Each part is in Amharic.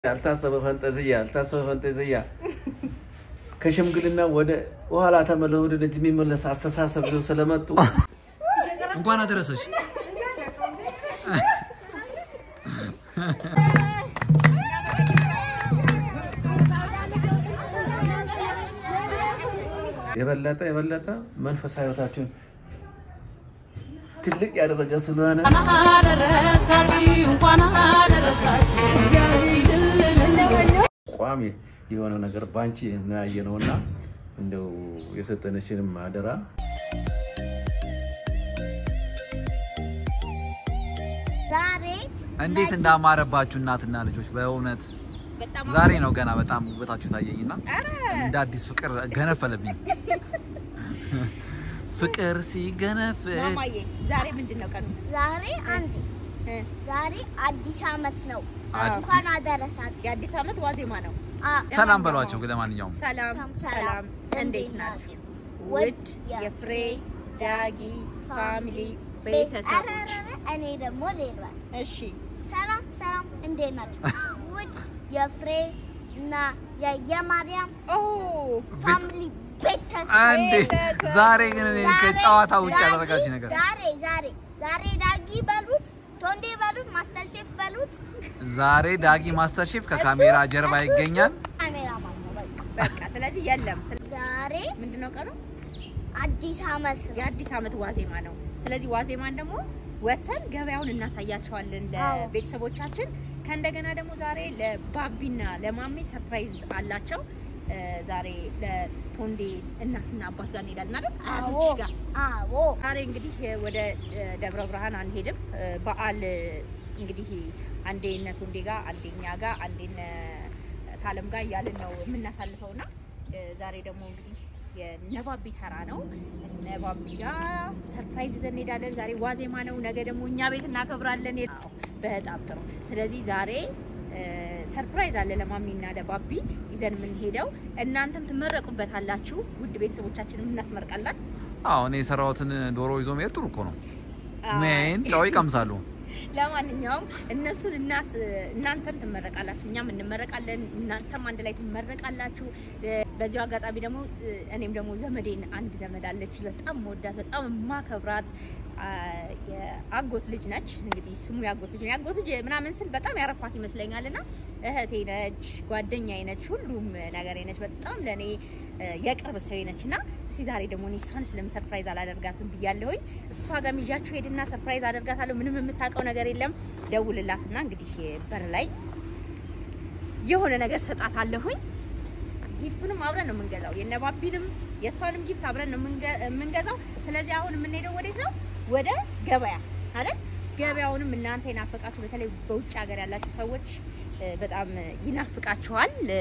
ያልታሰበ ፈንጠዝያ ያልታሰበ ፈንጠዝያ ከሽምግልና ወደ ኋላ ተመለ ወደ ልጅ የሚመለስ አስተሳሰብ ይዘው ስለመጡ እንኳን አደረሰሽ። የበለጠ የበለጠ መንፈሳዊ ህይወታችሁን ትልቅ ያደረገ ስለሆነ ቋሚ የሆነ ነገር ባንቺ እናያየ ነውና እንደው የሰጠነችንም አደራ ዛሬ እንዴት እንዳማረባችሁ እናትና ልጆች በእውነት ዛሬ ነው ገና በጣም ውበታችሁ ታየኝና እንደ አዲስ ፍቅር ገነፈለብኝ። ፍቅር ሲገነፍል ማማዬ ዛሬ ምንድን ነው ቀኑ? ዛሬ አንድ እ ዛሬ አዲስ አመት ነው። አዲ- እንኳን አደረሳችሁ። የአዲስ ዓመት ዋዜማ ነው። አ- ሰላም በሏቸው። ለማንኛውም ሰላም ሰላም፣ ሰላም፣ እንዴት ናችሁ? ውድ የፍሬ ዳጊ ፋሚሊ ኧረ፣ ቤተሰቦች፣ ኧረ፣ ኧረ፣ እኔ ደግሞ ሌላ እሺ ሰላም ሰላም፣ እንዴት ናችሁ? ውድ የፍሬ እና የ- የማርያም ኦ ፋሚሊ ቤተሰብ አንዴ ዛሬ ግን እኔ ከጨዋታ ውጭ ዛሬ- ያደረጋችሁ ነገር ዛሬ ዛሬ ዛሬ ዳጊ በሉት፣ ቶንዴ በሉት፣ ማስተር ሼፍ በሉት። ዛሬ ዳጊ ማስተር ሼፍ ከካሜራ ጀርባ እሱ- ይገኛል። እሱ ካሜራማን ነው። በቃ በቃ ስለዚህ የለም። ስለ- ዛሬ ምንድን ነው ቀኑ? አዲስ አመት ነው። የአዲስ ዓመት ዋዜማ ነው። ስለዚህ ዋዜማን ደግሞ ወተን ገበያውን እናሳያቸዋለን አዎ። ለቤተሰቦቻችን። ከእንደገና ደግሞ ዛሬ ለባቢና ለማሜ ሰርፕራይዝ አላቸው። እ፣ ዛሬ ለቶንዴ እናትና አባት ጋር እንሄዳለን አይደል? አዎ አያቶች ጋር አዎ ዛሬ እንግዲህ ወደ እ፣ ደብረ ብርሃን አንሄድም። እ፣ በዓል እ፣ እንግዲህ አንዴ እነ ቶንዴ ጋር አንዴ እኛ ጋር አንዴ እነ ታለም ጋር እያልን ነው የምናሳልፈው እና እ፣ ዛሬ ደግሞ እንግዲህ የነባቢ ተራ ነው። ነባቢ ጋር ሰርፕራይዝ ይዘን እንሄዳለን። ዛሬ ዋዜማ ነው። ነገ ደግሞ እኛ ቤት እናከብራለን። አዎ፣ በጣም ጥሩ። ስለዚህ ዛሬ እ፣ ሰርፕራይዝ አለ ለማሚና ለባቢ ይዘን የምንሄደው። እናንተም ትመረቁበታላችሁ። ውድ ቤተሰቦቻችንም እናስመርቃለን። አዎ እኔ የሰራሁትን ዶሮ ይዞ መሄድ ጥሩ እኮ ነው። አዎ። ሜን ጨው ይቀምሳሉ። ለማንኛውም እነሱን እናስ እናንተም ትመረቃላችሁ፣ እኛም እንመረቃለን፣ እናንተም አንድ ላይ ትመረቃላችሁ። እ፣ በዚሁ አጋጣሚ ደግሞ እ፣ እኔም ደግሞ ዘመዴን አንድ ዘመድ አለች በጣም መወዳት በጣም ማከብራት የአጎት ልጅ ነች። እንግዲህ ስሙ የአጎት ልጅ ነው። የአጎት ልጅ ምናምን ስል በጣም ያረኳት ይመስለኛል እና እህቴ ነች፣ ጓደኛዬ ነች፣ ሁሉም ነገሬ ነች። በጣም ለእኔ እ፣ የቅርብ ሰው ነች እና እስቲ ዛሬ ደግሞ እኔ እሷን ስለምን ሰርፕራይዝ አላደርጋትም ብያለሁኝ። እሷ ጋር ይዣችሁ ሄድና ሰርፕራይዝ አደርጋታለሁ። ምንም የምታውቀው ነገር የለም። ደውልላትና እንግዲህ በር ላይ የሆነ ነገር ሰጣታለሁኝ። ጊፍቱንም አብረን ነው የምንገዛው። የነባቢንም የእሷንም ጊፍት አብረን ነው የምንገ- የምንገዛው። ስለዚህ አሁን የምንሄደው ወዴት ነው? ወደ ገበያ አይደል? ገበያውንም እናንተ ይናፍቃችሁ፣ በተለይ በውጭ ሀገር ያላችሁ ሰዎች እ፣ በጣም ይናፍቃችኋል። እ፣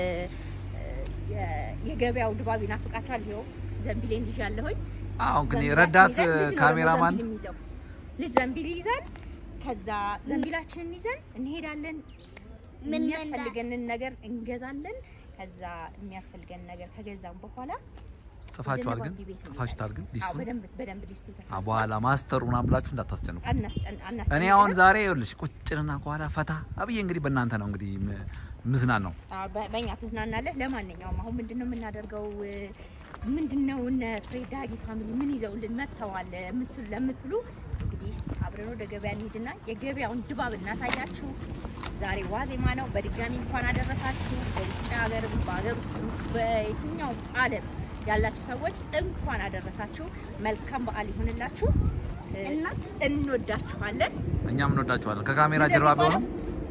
የ- የገበያው ድባብ ይናፍቃችኋል። ይኸው ዘንቢሌን ይዣለሁኝ። አዎ ግን ዘንቢላችን ረዳት ይዘን ልጅ ነው ደግሞ ካሜራማን ዘንቢል የሚይዘው። ልጅ ዘንቢል ይዘን ከዛ ዘንቢላችንን ይዘን እንሄዳለን። ምን የሚያስፈልገንን ነገር እንገዛለን። ከዛ የሚያስፈልገን ነገር ከገዛም በኋላ ጽፋችኋል ግን ወደ ነባቢ ቤት ጽፋችኋል ግን አዎ፣ ሊስቱን በደንብ በደንብ ሊስቱ አ፣ ተሰጥቷል። በኋላ ማስተሩ ምናምን ብላችሁ እንዳታስጨንቁ። አናስጨን እኔ አናስጨንቅም። አሁን ዛሬ ይኸውልሽ ቁጭንና ከኋላ ፈታ አብዬ እንግዲህ በእናንተ ነው እንግዲህ ም- ምዝናን ነው አዎ፣ በ- በእኛ ትዝናናለህ። ለማንኛውም አሁን ምንድነው የምናደርገው? ምንድነው እነ ፍሬድ ዳጊ ፋሚሊ ምን ይዘውልን መጥተዋል የምትሉ ለምትሉ እንግዲህ አብረን ወደ ገበያ እንሂድና የገበያውን ድባብ እናሳያችሁ። ዛሬ ዋዜማ ነው። በድጋሚ እንኳን አደረሳችሁ። በውጭ ሀገርም በሀገር ውስጥም በየትኛው ዓለም ያላችሁ ሰዎች እንኳን አደረሳችሁ። መልካም በዓል ይሁንላችሁ። እና እንወዳችኋለን። እኛም እንወዳችኋለን ከካሜራ ጀርባ ቢሆንም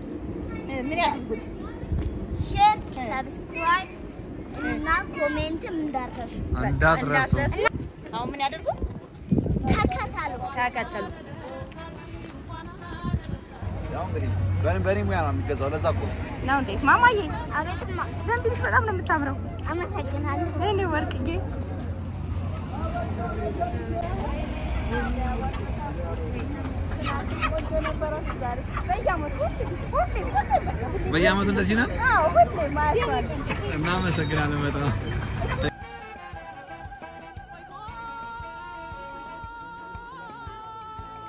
ምን ያድርጉን? ሼር፣ ሰብስክራይብ እና ኮሜንትም እንዳትረሱ። እንዳትረሱ አሁን ምን ያደርጉ? ተከታተሉ። ተከተሉ። ያው እንግዲህ በእኔ- በእኔ ሙያ ነው የሚገዛው ለዛ እኮ ነው። ነው እንዴ ማማዬ? አቤትማ፣ ዘንቢልሽ በጣም ነው የምታምረው። አመሰግናለሁ። እኔ ወርቅዬ በየአመቱ እንደዚህ ነን እናመሰግናለን በጣም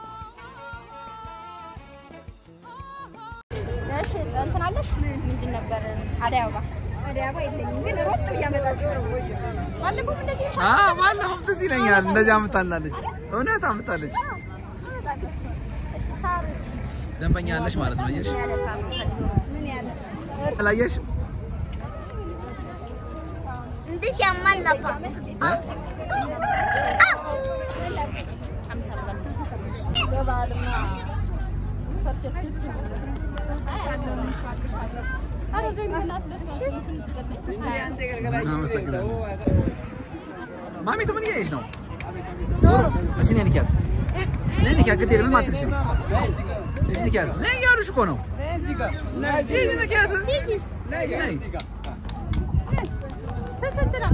እሺ እንትን አለሽ ምንድን ነበረ አደይ አበባ አደይ አበባ የለኝም ግን ሮጥ እያመጣች ነው። ባለፈው እንደዚህ ሻ አ ባለፈው ትዝ ይለኛል እንደዚህ አምጣላለች። እውነት አምጣለች። ሳር ደንበኛ አለሽ ማለት ነው። አየሽ ያለ ሳር ነው ምን ያለ አላየሽ? እንዴት ያማል ነፋ እ? አመሰግናለሁ። ማሚቱ ምን እያየሽ ነው? እስኪ ነይ ንኪያት፣ ነይ ንኪያት። ግድ የለም ምንም አትልሽም። እስኪ ንኪያት፣ ነይ እያሉሽ እኮ ነው። ይህ ንኪያት፣ ነይ ስንት ነው?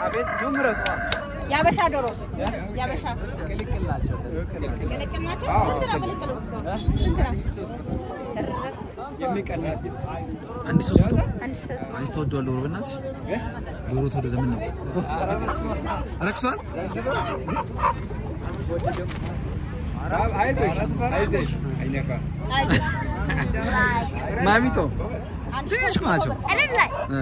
የአበሻ ዶሮ የአበሻ ቅልቅል ናቸው። ስንት ነው ቅልቅሉ? ስንት ነው? አንድ ሶስት መቶ አንድ ሺህ ሦስት አንቺ ተወዷል ዶሮ በእናትሽ ዶሮ ተወደደ ምን ነው ረክሷል አይዞህ። ማሚቶ አንድ ትንሽ እኮ ናቸው እልል ላይ እ።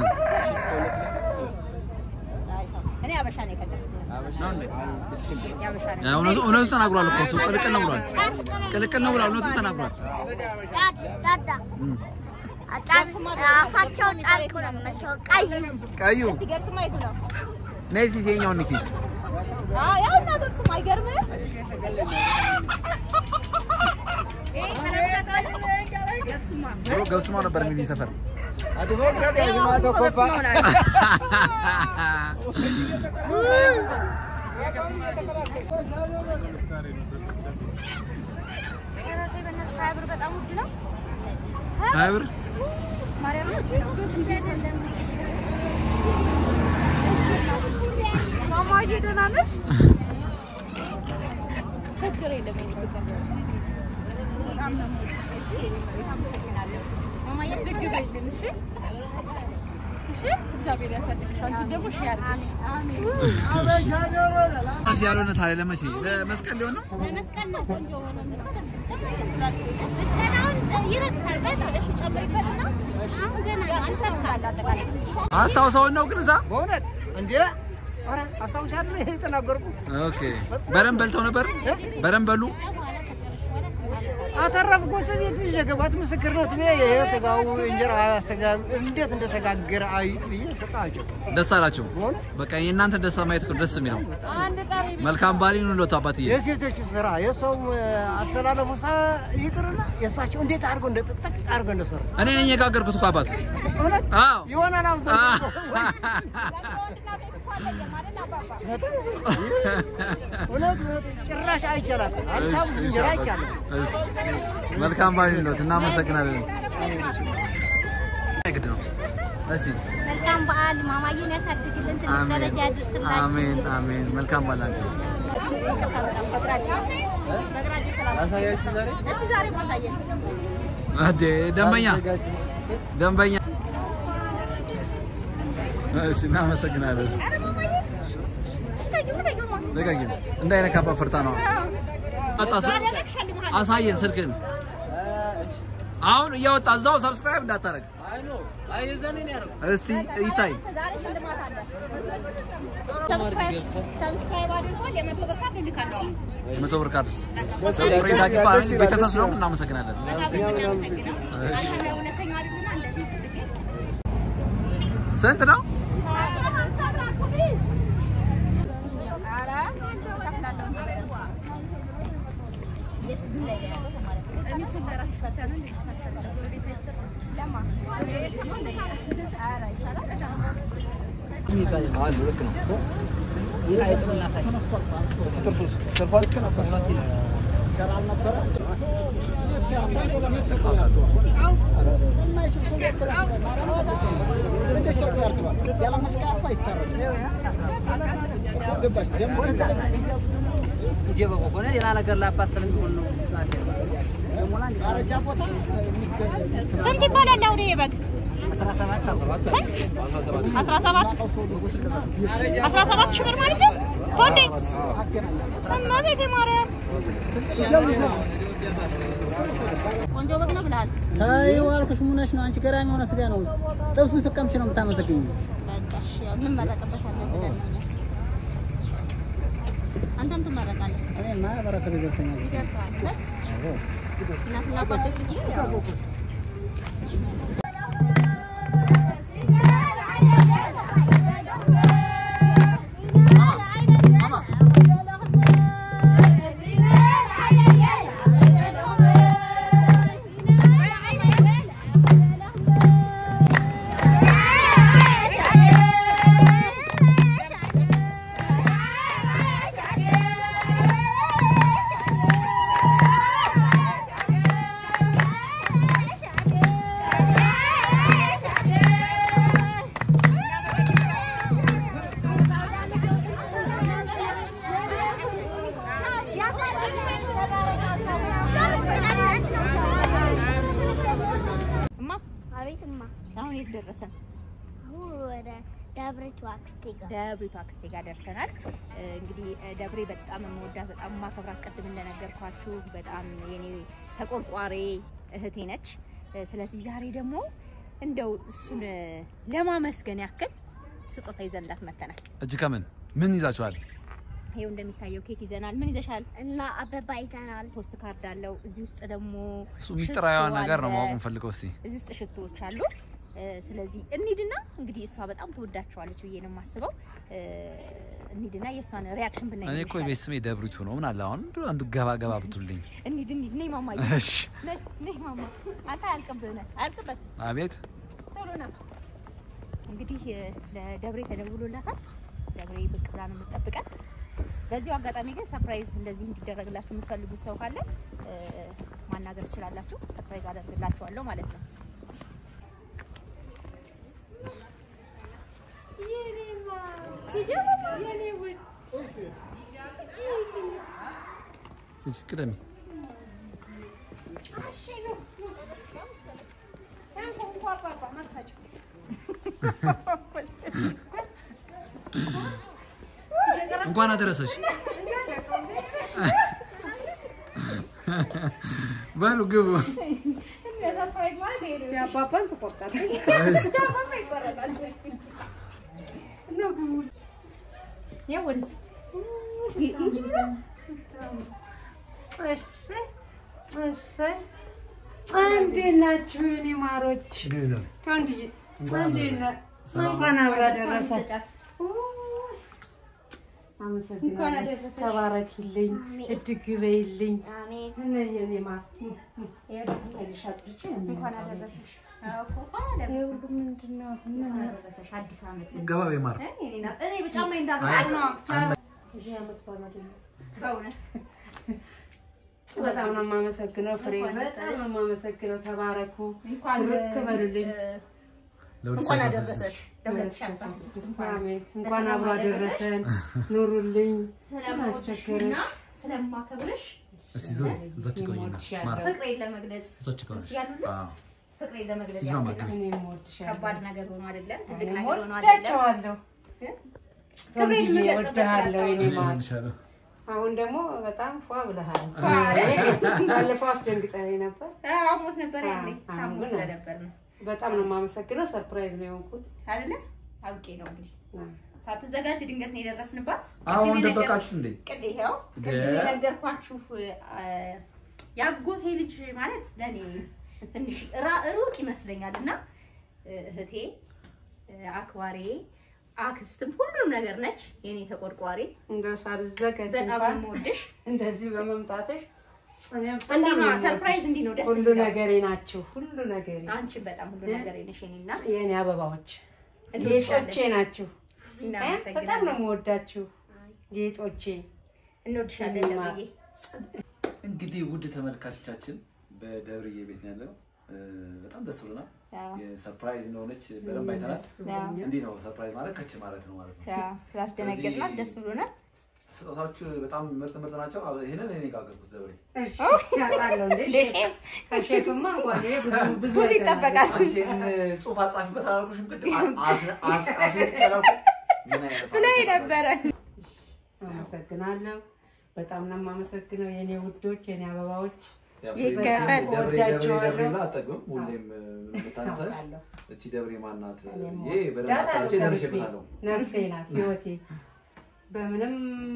እኔ አበሻ ነው የፈለኩት። የአበሻ ነው። ያ እውነቱ እውነቱ ተናግሯል እኮ እሱ ቅልቅል ነው ብሏል ቅልቅል ነው ብሏል እውነቱ ተናግሯል ዳድ ዳዳ ጫን አፋቸው ጨርቅ ነው የሚመስለው ቀይ ቀዩ እስቲ ገብስ ማየቱ ነው። ነይ እስኪ የኛውን ንኪ አዎ ያው እና ገብስም አይገርምም? ይሄ ገብስማ ድሮ ገብስማ ነበር የሚሉኝ ሰፈር ገብስማ ሆናል። ሀያ ብር በጣም ውድ ነው። ሀያ ብር ማርያም ማማዬ ደህና ነሽ? ችግር የለም የእኔ ፍቅር። በጣም ነው የምወድሽ። አመሰግናለሁ። ማማዬ ድግ በይልን እሺ? እሺ? እግዚአብሔር ያሳድግሽ። አንቺን ደግሞ ሺህ ያድርግሽ። እሺ ያልሆነ ታዲያ ለመቼ ለመስቀል ሊሆን ነው ለመስቀል ነው ቆንጆ ሆነ መስቀላውን ይረክሳል በጣም ጨምሪበትና አሁን ገና አንተካል አጠቃላይ አስታውሰውን ነው ግን እዛ በእውነት እንዴ ኧረ አስታውሳለሁ ይሄ የተናገርኩ ኦኬ በደንብ በልተው ነበር በደንብ በሉ አተረፍኩት ቤት ይዤ ገባት ምስክርነት ብዬ ይሄ ስጋው እንጀራ አስተጋ እንዴት እንደተጋገረ አይጥ ብዬ ሰጣቸው ደስ አላቸው በእውነት በቃ የእናንተ ደስታ ማየት እኮ ደስ የሚለው መልካም ባል ይሁንልዎት አባትዬ የሴቶች ስራ የሰው አስተላለፉ ሳ ይቅርና የእሳቸው እንዴት አድርገው እንደ ጥቅጥቅ አድርገው እንደሰሩ እኔ ነኝ የጋገርኩት እኮ አባት እውነት አዎ ይሆናል አምሳ እውነት እውነት ጭራሽ አይቻላል አልሳብ እንጀራ አይቻልም እሺ መልካም ባል ይሁንልዎት እናመሰግናለን ግድ ነው እሺ መልካም በዓል ማማዬን ያሳድግልን ትልቅ አሜን ደረጃ ያድርስላችሁ አሜን አሜን መልካም ባል አንቺ እስቲ ዛሬ ማሳየን። አዴ ደንበኛ ደንበኛ እሺ እናመሰግናለን ልቀቂ እንዳይነካባ ፈርታ ነው አጣስ አሳየን ስልክን አሁን እያወጣ እዛው ሰብስክራይብ እንዳታረግ እስቲ ይታይ ዛሬ ሽልማት አለ። ሰብስክራይብ ሰብስክራይብ አድርጓል። የመቶ ብር ካርድ እልካለሁ። የመቶ ብር ካርድ ፍሬዳ ጊፋ ቤተሰብ ስለሆኑ እናመሰግናለን በጣም ነው የምናመሰግነው። አንተ ሁለተኛው አይደልና እንደዚህ ስትገኝ ስንት ነው ሌላ ነገር ላባት ስለሚሆን ነው ስንት ይባላል አሁን ይሄ በግ? ስንት? አስራ ሰባት አስራ ሰባት ሺህ ብር ማለት ነው። ቶንዴ እመቤቴ ማርያም ቆንጆ በግ ነው ብለሃል። ተይው አልኩሽ። ምን ሆነሽ ነው አንቺ? ገራሚ የሆነ ስጋ ነው። ጥብሱን ስቀምሽ ነው የምታመሰግኝ። በቃ እሺ፣ ያው እንመረቅበታለን ብለን ነው እኛ። አንተም ትመረቃለህ። እኔማ በረከቱ ይደርሰኛል። ይደርሰዋል ማለት እናትና አባት ደስ ሲሉ ያው እማ አቤት እማ፣ አሁን የት ደረሰን? አሁን ወደ ደብረች አክስቴ ጋር ደብሪቱ አክስቴ ጋር ደርሰናል። እ፣ እንግዲህ እ፣ ደብሬ በጣም የምወዳት በጣም የማከብራት ቅድም እንደነገርኳችሁ በጣም የኔ ተቆርቋሪ እህቴ ነች። እ፣ ስለዚህ ዛሬ ደግሞ እንደው እሱን እ፣ ለማመስገን ያክል ስጦታ ይዘንላት መተናል። እጅ ከምን ምን ይዛችኋል? ይኸው እንደሚታየው ኬክ ይዘናል። ምን ይዘሻል? እና አበባ ይዘናል። ፖስት ካርድ አለው። እዚህ ውስጥ ደግሞ እሱ ሚስጥራዊዋን ሽቶ ነገር ነው አለ። ማወቅ የምፈልገው። እስቲ እዚህ ውስጥ ሽቶዎች አሉ። እ፣ ስለዚህ እንሂድና እንግዲህ እሷ በጣም ትወዳቸዋለች ብዬ ነው የማስበው። እ፣ እንሂድና የእሷን ሪያክሽን ብናይ እኔ እኮ የቤት ስሜ ደብሪቱ ነው። ምን አለ አሁን አንዱ ገባ ገባ ብቱልኝ። እንሂድ እንሂድ። ነይ ማማዬ፣ እሺ ነይ ነይ ማማ። አንተ አያልቅብህ ነህ አያልቅበት አቤት ቶሎ ነው። እንግዲህ እ፣ ለደብሬ ተደውሎላታል። ደብሬ ብቅ ብላ ነው የምትጠብቀን። በዚሁ አጋጣሚ ግን ሰርፕራይዝ እንደዚህ እንዲደረግላችሁ የምትፈልጉት ሰው ካለ እ፣ ማናገር ትችላላችሁ። ሰርፕራይዝ አደርግላችኋለሁ ማለት ነው። እሺ ቅደሚ። እንኳን አደረሰሽ። በሉ ግቡ። እንዴት ናችሁ የኔ ማሮች? ተወንድዬ እንዴት ነህ? እንኳን አብራ ደረሳችሁ። አመሰግናለሁ። ተባረኪልኝ፣ እድግ በይልኝ። አሜን። እነ የኔ ማር ምንድን ነው? ገባ በይ ማር። በጣም ነው የማመሰግነው ፍሬ፣ በጣም ነው የማመሰግነው። ተባረኩ፣ ብርክ በሉልኝ። እንኳን አደረሰሽ። አሜን። እንኳን አብሮ አደረሰን። ኑሩልኝ። ስለምወድሽና ስለማከብርሽ እስቲ ዞ እዛች ቆይና ማር ፍቅሬን ለመግለጽ እዛች ቆይሽ። ያሉልን አዎ ፍቅሬን ለመግለጽ እዚህ ነው ያክል ነው። ማግኘት። እኔም እወድሻለሁ። ከባድ ነገር ሆኖ አይደለም፣ ትልቅ ነገር ሆኖ አይደለም። ወዳቸዋለሁ። ክብሬን ወንድዬ የምገልጽበት እወድሃለሁ የኔ እኔ ማር። እሆንሻለሁ። አሁን ደግሞ በጣም ፏ ብለሃል። ባለፈው አስደንግጠኸኝ ነበር። አዎ፣ አሞት ነበር ያኔ አዎ፣ ታሞ ግን ስለነበር ነው በጣም ነው የማመሰግነው። ሰርፕራይዝ ነው የሆንኩት። አይደለ? አውቄ ነው እንግዲህ ሳትዘጋጅ ድንገት ነው የደረስንባት። አሁን ቅድም የነገር- ደበቃችሁት እንዴ? ቅድ ይኸው ቅድም የነገርኳችሁ አ፣ ያጎቴ ልጅ ማለት ለእኔ ትንሽ ራ- ሩቅ ይመስለኛል እና እህቴ አክባሬ አክስትም ሁሉም ነገር ነች። የኔ ተቆርቋሪ እንደው ሳልዘጋጅ በጣም ነው እንኳን የምወድሽ። እንደዚህ በመምጣትሽ እኔም በጣም እንዲህ ነው ነው ሰርፕራይዝ፣ የምወድሽ። እንዲህ ነው ደስ ሁሉ የሚለው። ነገሬ ናችሁ። ሁሉ ነገሬ አንቺን በጣም ሁሉ ነገር ነሽ የኔ እናት። የእኔ አበባዎች እንወድሻለን። ጌጦቼ ናችሁ። በጣም ነው እናመሰግናለን። የምወዳችሁ ጌጦቼ። እንወድሻለን እኔማ- ደብዬ። እንግዲህ ውድ ተመልካቾቻችን በደብርዬ ቤት ነው ያለው። እ፣ በጣም ደስ ብሎናል። አዎ። የሰርፕራይዝ እንደሆነች በደንብ አይተናል። አዎ። እንዲህ ነው ሰርፕራይዝ ማለት ከች ማለት ነው ማለት ነው። አዎ፣ ስላስደነገጥናት ደስ ብሎናል። ስጦታዎቹ በጣም ምርጥ ምርጥ ናቸው። አብ- ይሄንን እኔ ጋገርኩት ደብሬ። እሺ፣ ያውቃለሁ እንዴ ሼፍ። ከሼፍማ እንኳን ይሄ ብዙ ብዙ ብዙ አይተናል። ይጠበቃል። አንቺ ይሄን ጽሑፍ አጻፊበት አላልኩሽም? ቅድም አስ- አስ- አስነጥቄ አላልኩም? ምን አይነት ብሎኝ ነበረ። አመሰግናለሁ። በጣም ነው የማመሰግነው የኔ ውዶች፣ የኔ አበባዎች። ያው ይከፈት። ደብሬ ደብሬ ደብሬ ወዳቸዋለሁ። ብላ አጠግብም ሁሌም እ፣ የምታነሳሽ አውቃለሁ። እቺ ደብሬ ማናት እኔም ይሄ በደንብ ወዳት አጣርቼ አልቀርብኝ። ደርሼበታለሁ። ነፍሴ ናት ህይወቴ። በምንም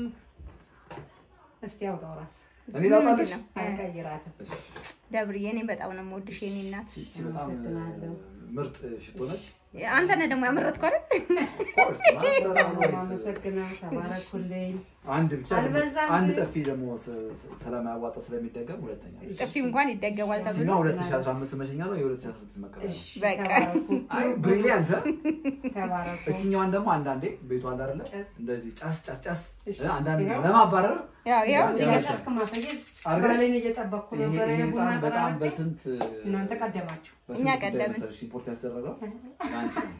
እስቲ አውጣው ራስ እኔ ላውጣልሽ? ምንድን ነው? አልቀይራትም። ደብርዬ እኔ በጣም ነው የምወድሽ የኔ እናት። እቺ በጣም እ፣ አመሰግናለሁ። ምርጥ ሽቶ ነች። አንተ ነህ ደግሞ ያመረትከው አይደል? ኮርስ በጣም ነው የማመሰግነው። ተባረኩልኝ። አንድ ብቻ ደግሞ- አልበዛም አንድ ግን- ጠፊ ደግሞ ስ- ስ- ስለማያዋጣ ስለሚደገም ሁለተኛ ጥፊ እንኳን ይደገማል ተብሎ እዚህኛው 2015 መሸኛ ነው የ2016 መቀበያ እሺ፣ በቃ። ተባረኩ። አይ ብሪሊያንት ተባረኩ። እችኛዋን ደግሞ አንዳንዴ ቤቷ አለ አይደለ ጨስ። እንደዚህ ጨስ ጨስ ጨስ እሺ፣ እ፣ አንዳንድ ይኸው። ለማባረር ያው ያው እዚህ ጋር የጨስክ ማሳየት አድርገሽ? ባሌን እየጠበቅኩ ይሄ ነበረ። ይሄ ቡና በጣም በጣም ቀራርቤ በስንት እናንተ ቀደማችሁ። በስንት እኛ ጉዳይ ቀደምን። መሰለሽ ኢምፖርት ያስደረገው ለአንቺ ነው።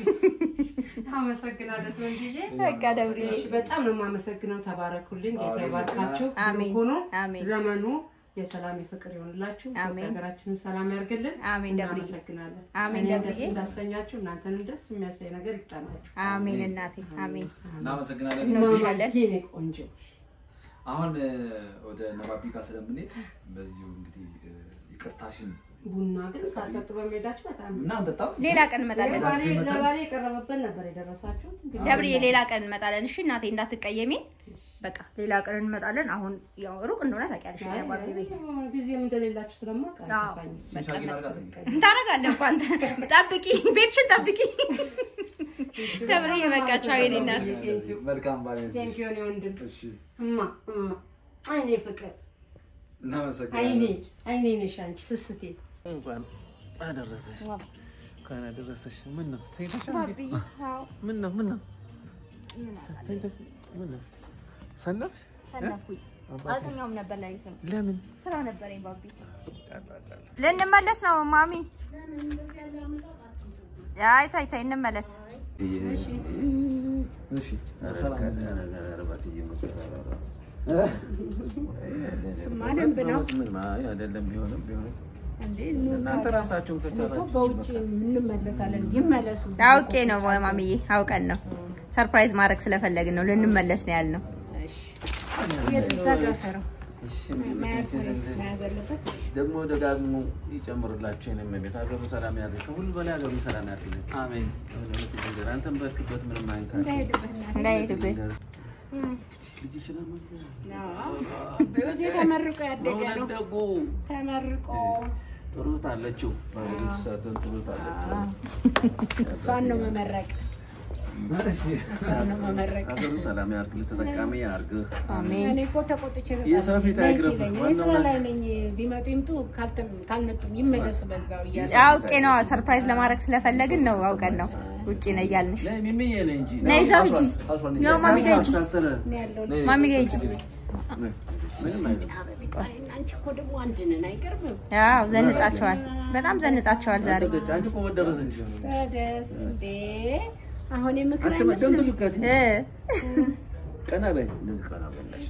አመሰግናለሁ ወንድዬ። በቃ ደብርዬ እሺ፣ በጣም ነው የማመሰግነው። ተባረኩልኝ። ጌታ አሜን። ይባርካችሁ። አሜን። ብሩክ ሁኑ። አሜን። ዘመኑ የሰላም የፍቅር ይሆንላችሁ። ኢትዮጵያ አሜን። ሀገራችንን ሰላም ያርግልን። አሜን ደብርዬ። እናመሰግናለን። አሜን እኔን ደስ ደብርዬ። እንዳሰኛችሁ እናንተንም ደስ የሚያሳይ ነገር ይግጠማችሁ። አሜን እናቴ አሜን። እናመሰግናለን። እንወድሻለን። ማማዬ የኔ ቆንጆ አሁን እ፣ ወደ ነባቢ ጋር ስለምንሄድ በዚሁ እንግዲህ እ፣ ይቅርታሽን ቡና ግን ሳጠጡ በመሄዳችሁ በጣም እና እንጠጣም ሌላ ቀን እንመጣለን። ለባሌ ለባሌ የቀረበበት ነበር የደረሳችሁት። እንግዲህ ደብርዬ ሌላ ቀን እንመጣለን። እሺ እናቴ እንዳትቀየሚ። በቃ ሌላ ቀን እንመጣለን። አሁን ያው ሩቅ እንደሆነ ታውቂያለሽ የባቢ ቤት ጊዜም እንደሌላችሁ ስለማውቅ አዎ። አልገባኝም። ሲሻጊን አድርጋት እንዴ? ታረጋለህ እኮ አንተ። ጠብቂ፣ ቤትሽን ጠብቂ። ደብርዬ በቃ ቻው የኔ እናት። መልካም ባለ ቴንክ ዩ እኔ ወንድም እሺ እማ እማ አይኔ ፍቅር አይኔ እናመሰግናለን። አይኔ ነሽ አንቺ ስስቴ እንኳን አደረሰሽ እንኳን አደረሰሽ። ምን ነው ተኝተሻል? ምን ነው ምን ነው ተኝተሽ ምን ነው ሰነፍሽ? ሰነፍኩኝ። አልተኛውም ነበር ላይት ነው ለምን ስራ ነበረኝ ባቢ። ልንመለስ ነው ማሚ። አይ ታይ ታይ እንመለስ። እሺ አይደለም ቢሆንም ቢሆንም እናንተ ራሳችሁን ከቻላችሁ በውጭ እንመለሳለን። ይመለሱ። አውቄ ነው ማሚዬ፣ አውቀን ነው ሰርፕራይዝ ማድረግ ስለፈለግን ነው ልንመለስ ነው ያልነው። እዛ ጋር ሰራው መያዝ መያዝ አለበት። ደግሞ ደጋግሞ ይጨምርላችሁ። የእኔም ቤት ሀገሩ ሰላም ያድርግ። ከሁሉ በላይ ሀገሩ ሰላም ያድርግ። አሜን። እውነት ነገር አንተም በርክበት ምንም አይንካችሁ። እንዳይሄድብህ ልጅ ይችላል ልጄ ተመርቆ ያደገ ነው። ደጉ ተመርቆ ጥሩት አለችው ባለቤቱ ሳትሆን ጥሩት አለችው። እሷን ነው መመረቅ፣ እሺ እሷን ነው መመረቅ። ሀገሩ ሰላም ያርግልህ፣ ተጠቃሚ ያርግህ። አሜን። እኔ እኮ ተቆጥቼ ነበር የሰው ፊት ነይ አይግረፍህ። ሲለኝ፣ እኔ ዋናው ስራ ነገር- ላይ ነኝ። ቢመጡ ይምጡ፣ ካልተም- ካልመጡም ይመለሱ በዛው እያሉ አውቄ ነው ሰርፕራይዝ ለማድረግ ስለፈለግን ነው አውቀን ነው ውጪ ነው እያልንሽ። ነይ ሚሚዬ ነይ እንጂ ነይ እዛው ሂጂ፣ አስሯን ያው ማሚ ጋር ሂጂ፣ ታሰረ ነው ያለው። ማሚ ጋር ሂጂ። ምንም አይደለም። አንቺ እኮ ደግሞ አንድ ነን፣ አይገርምም? ያው ዘንጣቸዋል፣ በጣም ዘንጣቸዋል ዛሬ። አሰገች አንቺ እኮ መደረሰች ተደስ እንዴ! አሁን የምክር አትመደም አይመስልም። ትልካት እ ቀና በይ እንደዚህ ቀና በላሽ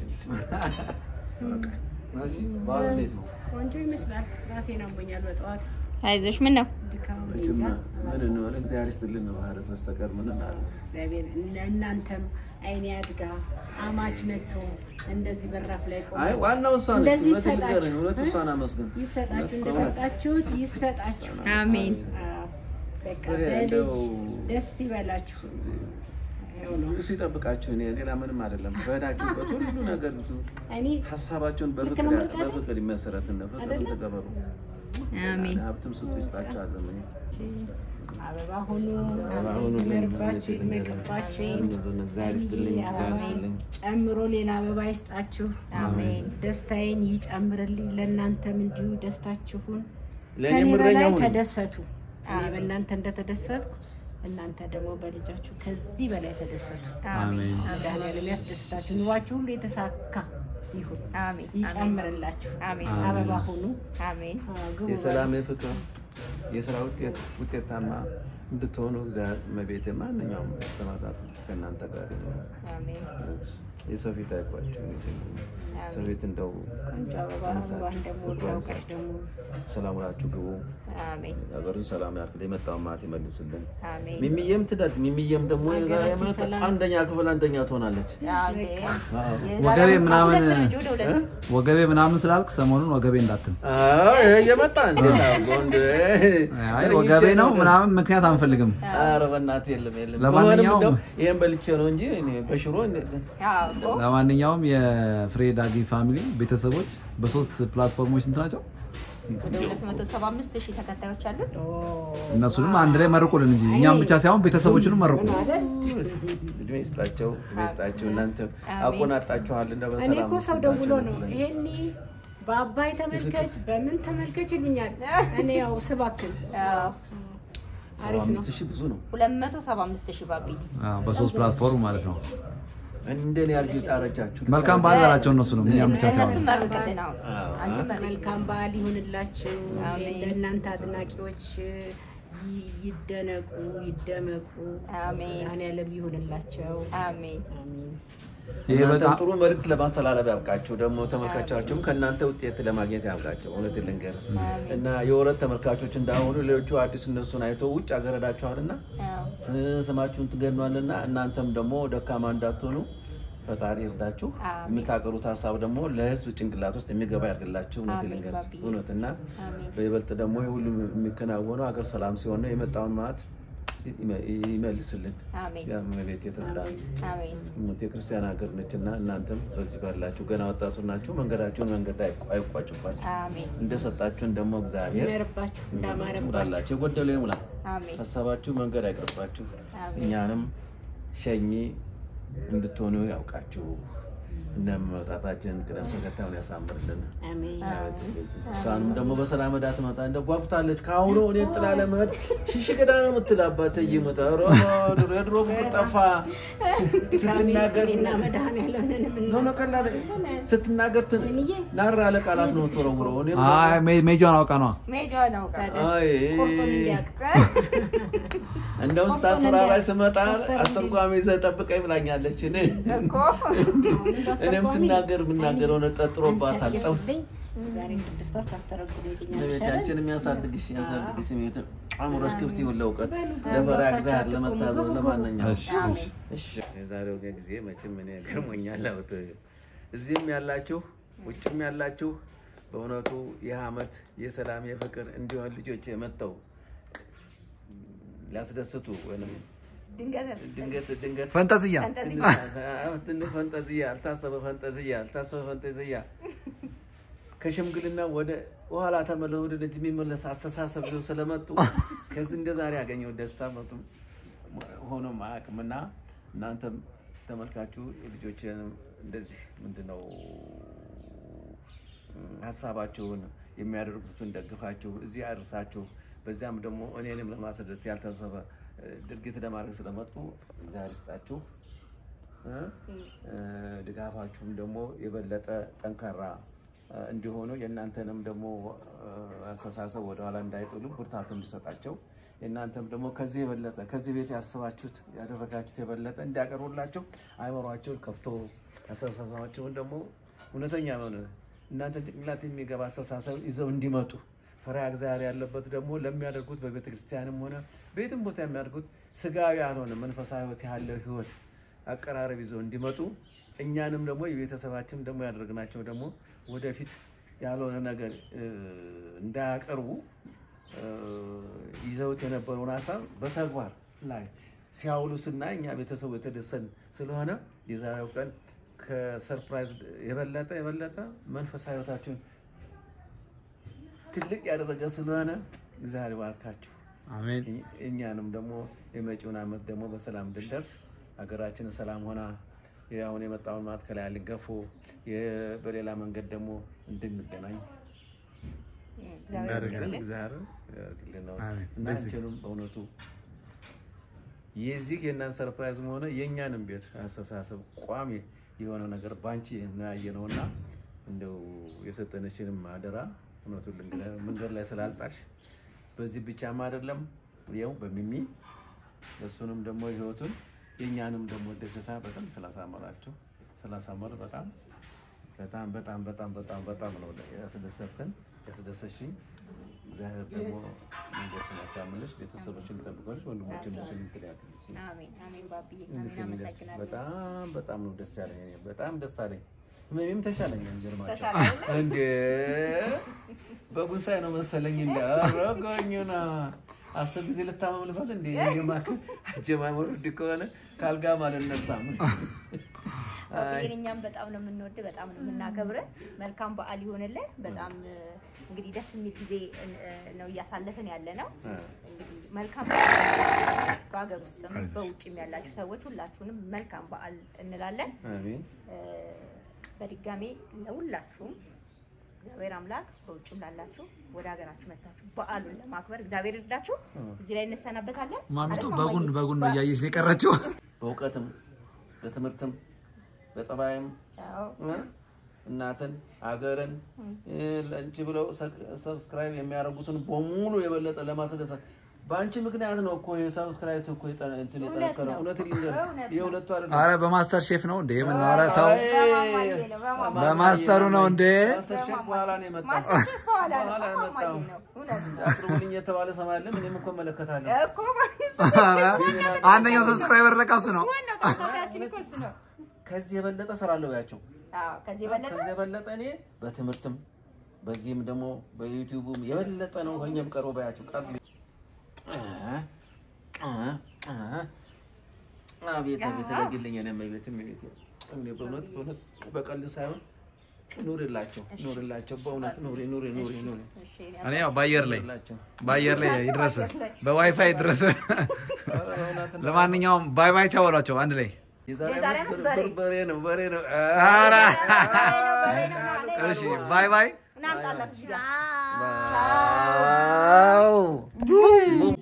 እሺ በዓሉ እንዴት ነው? ቆንጆ ይመስላል። ራሴን አሞኛል በጠዋት አይዞሽ፣ ምን ነው ድካም መቼም እንጃ። ምን እንሆን እግዚአብሔር ይስጥልን ነው ማለት በስተቀር ምን እናለ እግዚአብሔር እነ- እናንተም አይኔ አድጋ አማች መጥቶ እንደዚህ በራፍ ላይ ቆሞ አይ ዋናው እሷ ነች እንደዚህ እውነት ይሰጣችሁ። ንገረኝ እውነት እሷን አመስግን ይሰጣችሁ እውነት እንደሰጣችሁት ይሰጣችሁ። አሜን። አዎ፣ በቃ እኔ በልጅ እንደው ደስ ይበላችሁ። ይኸው ነው። እሱ ይጠብቃችሁ እኔ ሌላ ምንም አይደለም በሄዳችሁበት ሁሉ ነገር ብዙ እኔ ሀሳባቸውን በፍቅር ልክ ነው የምልህ? በፍቅር ይመሰረትን ፍቅርን አይደለም? ተቀበሉ አሜን። ሀብትም ስጡ ይስጣችኋለሁ እኔ አበባ ሁኑ፣ አበባ ሁኑ፣ ይመርባችሁ፣ ሁኑ፣ ይመቅባችሁ። እግዚአብሔር ይስጥልኝ አበባ እግዚአብሔር ይስጥልኝ ጨምሮ ሌላ አበባ ይስጣችሁ። አሜን። ደስታዬን ይጨምርልኝ። ለእናንተም እንዲሁ ደስታችሁን ለእኔ ከኔ ምረኛ በላይ ሁኑ ተደሰቱ። እኔ በእናንተ እንደተደሰትኩ እናንተ ደግሞ በልጃችሁ ከዚህ በላይ ተደሰቱ። አሜን። መድኃኒዓለም ያስደስታችሁ። ኑሯችሁ ሁሉ የተሳካ ይሁን፣ አሜን። ይጨምርላችሁ። አሜን። አበባ ሁኑ። አሜን። አዎ፣ ግቡ የሰላም የፍቅር የስራ ውጤት ውጤታማ እንድትሆኑ እግዚአብሔር መቤት ማንኛውም ተማታት ከእናንተ ጋር ይሁን። አሜን። የሰው ፊት አይቋችሁ ሰው ፊት እንደው ቆንጆ አበባ አበባን ደግሞ ወዳውቀት ደግሞ ሰላም ውላችሁ ግቡ። አሜን። ሀገሩን ሰላም ያርግል። የመጣውን ማት ይመልስልን። አሜን። ሚሚዬም ትደግ። ሚሚዬም ደግሞ የዛሬ ሀገራችን ዓመት ሰላም። አንደኛ ክፍል አንደኛ ትሆናለች። ወገቤ ምናምን ወደ ሁለት ወገቤ ምናምን ስላልክ ሰሞኑን ወገቤ እንዳትል። አዎ፣ ይሄ እየመጣ እንዴት አድርጎ እንደ አይ ወገቤ ነው ምናምን ምክንያት አንፈልግም። ኧረ በእናትህ የለም የለም። ለማንኛውም- በሆነም እንደው ይሄን በልቼ ነው እንጂ እኔ በሽሮ እንደ- አዎ እኮ ለማንኛውም የፍሬ ዳጊ ፋሚሊ ቤተሰቦች በሶስት ፕላትፎርሞች ስንት ናቸው? ወደ 275 ሺህ ተከታዮች አሉት። እነሱንም አንድ ላይ መርቁልን እንጂ እኛም ብቻ ሳይሆን ቤተሰቦችንም መርቁ። እድሜ ይስጣቸው፣ እድሜ ይስጣቸው። እናንተ አሜን። አቆናጣችኋል እንደ እኔ በሰላም እኮ ሰው ደውሎ ነው ይስጣቸው። ይሄኒ በአባይ ተመልከች በምን ተመልከች ይሉኛል። እኔ ያው ስባክን አዎ ሰባ አምስት ሺህ ብዙ ነው። 275 ሺህ ባቢ አዎ፣ በሶስት ፕላትፎርም ማለት ነው። እንደኔ አርጅት አረጃችሁ። መልካም በዓል በላቸው እነሱንም እኛም ብቻ እነሱን ሳይሆን መርቅልን። አሁን አዎ። አንቺ መርቅ መልካም በዓል ይሁንላችሁ። አሜን። ለእናንተ አድናቂዎች ይ- ይደነቁ ይደመቁ። አሜን መድኃኒዓለም ይሁንላቸው። አሜን አሜን። ይሄ እናንተም በጣም ጥሩ መልዕክት ለማስተላለፍ ያብቃችሁ። ደግሞ ተመልካቻችሁም ከእናንተ ውጤት ለማግኘት ያብቃቸው። እውነት ልንገር እና የወረት ተመልካቾች እንዳሆኑ ሌሎቹ አዲስ እነሱን አይተው ውጭ ሀገር ሄዳችኋልና አዎ ስ- ስማችሁን ትገኗልና እናንተም ደግሞ ደካማ እንዳትሆኑ ፈጣሪ ይርዳችሁ። አሜን። የምታቀሩት ሀሳብ ደግሞ ለሕዝብ ጭንቅላት ውስጥ የሚገባ ያድርግላችሁ። እውነት አሜን ልንገር ባቢ። እውነት እና አሜን በይበልጥ ደግሞ ይህ ሁሉ የሚከናወነው ሀገር ሰላም ሲሆን ነው። የመጣውን ማዕት ይመ- ይመልስልን። አሜን ቤት የትርዳ አሜን የክርስቲያን ሀገር ነች እና እናንተም በዚህ ባላችሁ ገና ወጣቱ ናችሁ። መንገዳችሁን መንገድ ላይ አይቋ- አይቋጭባችሁ። አሜን እንደሰጣችሁን ደግሞ እግዚአብሔር ይመርባችሁ እንዳማረባችሁ ሙላላችሁ። የጎደለው ይሙላ። አሜን ሀሳባችሁ መንገድ አይቅርባችሁ። አሜን እኛንም ሸኚ እንድትሆኑ ያውቃችሁ። እነ መውጣታችን ቅደም ተከታዩን ያሳምርልን። አሜን። እሷንም ደግሞ በሰላም ዳ ትመጣ እንደ ጓጉታለች። ከአሁኑ እኔ ጥላ ለመሄድ ሽሽቅዳ ነው የምትላባት ይመጣ የድሮ ፍቅር ጠፋ ስትናገር እኔና መድኃኒዓለምን የምን- ኖ ኖ ቀላል ስትናገር ትን- ናር ያለ ቃላት ነው የምትወረውረው። እኔም አይ ሜ- ሜጃውን አውቃ ነዋ። ሜጆ ነው ቃ አይ ቁርጡን እንዲያውቅ እንደውም ስታስፈራራኝ ስመጣ አስተርጓሚ ይዘህ ጠብቀኝ ብላኛለች። እኔ እኮ እኔም ስናገር የምናገረው ነው ጠጥሮባታል። ጠው ልኝ ዛሬ ስድስት ወር ታስተረጉልኛል ቤታችን የሚያሳድግሽ የሚያሳድግሽ ቤት አእምሮሽ ክፍት ይሁን ለእውቀት ለፈሪሃ እግዚአብሔር ለመታዘዝ ለማንኛውም እሺ፣ እሺ። እሺ የዛሬው ጊዜ መቼም እኔ ገርሞኛል። አውት እዚህም ያላችሁ ውጭም ያላችሁ በእውነቱ ይህ ዓመት የሰላም የፍቅር እንዲሆን ልጆች መጥተው ሊያስደስቱ ወይም ድንገት ድንገት ድንገት ፈንጠዝያ ትንሽ ትንሽ ፈንጠዝያ አልታሰበ ፈንጠዝያ አልታሰበ ፈንጠዝያ ከሽምግልና ወደ ኋላ ተመለስ ወደ ልጅ የሚመለስ አስተሳሰብ ይዘው ስለመጡ ከዚህ እንደ ዛሬ ያገኘው ደስታ መጡ ሆኖም አያውቅምና እናንተም ተመልካችሁ ልጆችንም እንደዚህ ምንድነው ሀሳባችሁን የሚያደርጉትን ደግፋችሁ እዚህ አድርሳችሁ በዚያም ደግሞ እኔንም ለማስደሰት ያልታሰበ እ፣ ድርጊት ለማድረግ ስለመጡ እግዚአብሔር ይስጣችሁ። እ? እ፣ ድጋፋችሁም ደግሞ የበለጠ ጠንካራ እ፣ እንዲሆኑ የእናንተንም ደግሞ እ፣ አስተሳሰብ ወደኋላ እንዳይጥሉ ብርታቱ እንዲሰጣቸው የእናንተም ደግሞ ከዚህ የበለጠ ከዚህ ቤት ያስባችሁት ያደረጋችሁት የበለጠ እንዲያቀርቡላቸው አይምሯቸውን ከፍቶ አስተሳሰባቸውን ደግሞ እውነተኛ የሆነ እናንተ ጭንቅላት የሚገባ አስተሳሰብ ይዘው እንዲመጡ ፈሪሃ እግዚአብሔር ያለበት ደግሞ ለሚያደርጉት በቤተ ክርስቲያንም ሆነ በየትም ቦታ የሚያደርጉት ስጋዊ ያልሆነ መንፈሳዊ ሕይወት ያለው ሕይወት አቀራረብ ይዘው እንዲመጡ እኛንም ደግሞ የቤተሰባችን ደግሞ ያደረግናቸው ደግሞ ወደፊት ያልሆነ ነገር እ፣ እንዳያቀርቡ እ፣ ይዘውት የነበረውን ሀሳብ በተግባር ላይ ሲያውሉ ስናይ እኛ ቤተሰቡ የተደሰን ስለሆነ የዛሬው ቀን ከሰርፕራይዝ የበለጠ የበለጠ መንፈሳዊ ሕይወታችን ትልቅ ያደረገ ስለሆነ እግዚአብሔር ይባርካችሁ። አሜን። እኝ- እኛንም ደግሞ የመጪውን ዓመት ደግሞ በሰላም እንድንደርስ ሀገራችን ሰላም ሆና አሁን የመጣውን ማት ከላይ ልገፉ በሌላ መንገድ ደግሞ እንድንገናኝ ያደርገን እግዚአብሔር ያደርግልን ነው። አሜን። እና አንቺንም በእውነቱ የዚህ የእናንተ ሰርፕራይዝም ሆነ የእኛንም ቤት አስተሳሰብ ቋሚ የሆነ ነገር ባንቺ ነው ያየነውና እንደው የሰጠነችንም አደራ እውነቱን ልንገር መንገድ ላይ ስላልጣሽ በዚህ ብቻም አይደለም ይኸው በሚሚ እሱንም ደግሞ ህይወቱን የእኛንም ደግሞ ደስታ በጣም ስላሳመራችሁ ስላሳመር በጣም በጣም በጣም በጣም በጣም በጣም ነው ያስደሰትን ያስደሰሽኝ። እግዚአብሔር ደግሞ መንገድሽን ያሳምርልሽ፣ ቤተሰቦችን ይጠብቅልሽ፣ ወንድሞችን ችን ትዳያለሽ። አሜን አሜን ባብዬ አሜን እንግዲህ አመሰግናለሁ። በጣም በጣም ነው ደስ ያለኝ። እኔ በጣም ደስ አለኝ። ህመሜም ተሻለኝ። የሚገርማቸው ተሻለ እንደ በጉንሳይ ነው መሰለኝ እንደ አረገኙና አስር ጊዜ ልታመም ልበል እንደ የማክ አጀማመሩ እንዲህ ከሆነ ካልጋም አልነሳም። ባብዬን እኛም በጣም ነው የምንወድ በጣም ነው የምናከብረ። መልካም በዓል ይሆንልህ። በጣም እ፣ እንግዲህ ደስ የሚል ጊዜ እ፣ ነው እያሳለፍን ያለ ነው። እንግዲህ መልካም በዓል በሀገር ውስጥም በውጭም ያላችሁ ሰዎች ሁላችሁንም መልካም በዓል እንላለን። አሜን እ፣ በድጋሜ ለሁላችሁም እግዚአብሔር አምላክ በውጭም ላላችሁ ወደ ሀገራችሁ መታችሁ በዓሉን ለማክበር እግዚአብሔር ይርዳችሁ። እዚህ ላይ እንሰናበታለን። ማሚቱ አይደል በጉን ማማዬ? በጉን ነው እያየች ነው የቀረችው። በእውቀትም በትምህርትም በጠባይም አዎ። እ? እናትን አገርን እ፣ ለአንቺ ብለው ሰብስክራይብ የሚያደርጉትን በሙሉ የበለጠ ለማስደሰት በአንቺ ምክንያት ነው እኮ የሰብስክራይብ እኮ የጠ- እንትን እውነት የጠነከረው። ነው። እውነት ልንገር እውነት ነው። የሁለቱ አይደለም። አረ በማስተር ሼፍ ነው እንዴ? ምን ኧረ ተው። አይ፣ በማማዬ ነው፣ በማማዬ ነው። በማስተሩ ነው እንዴ? ማስተር ሼፍ በኋላ ነው የመጣው። ማስተር ሼፍ በኋላ ነው፣ በኋላ በማማዬ የመጣው። ነው። እውነት ነው። አቅርቡልኝ የተባለ ሰማለም እኔም እኮ እመለከታለሁ። እኮ ማለት ኧረ አንደኛው ሰብስክራይበር ለካሱ ነው። ዋናው ተከታታያችን እኮ እሱ ነው። ከዚህ የበለጠ እሰራለሁ ያቸው አዎ፣ ከዚህ የበለጠ ከዚህ የበለጠ እኔ በትምህርትም በዚህም ደግሞ በዩቲዩብም የበለጠ ነው ሆኜም ቀርቦ ባያቸው ቃል አቤት አቤት ረግልኝ እኔም ቤትም ቤት እኔ በእውነት በእውነት በቀልድ ሳይሆን ኑርላቸው ኑርላቸው በእውነት ኑሪ ኑሪ ኑሪ ኑሪ እኔ ያው በአየር ላይ ኑርላቸው በአየር ላይ ይድረስ፣ በዋይፋይ ይድረስ። ኧረ በእውነት ነው። ለማንኛውም ባይ ባይ ቻው በሏቸው አንድ ላይ። የዛሬ የዛሬ ዓመት ዓመት በር- በሬ። በሬ ነው በሬ ነው ኧረ በሬ ነው ማለት ነው። እሺ ባይ ባይ። እናምጣላት እዚህ ጋር ዋው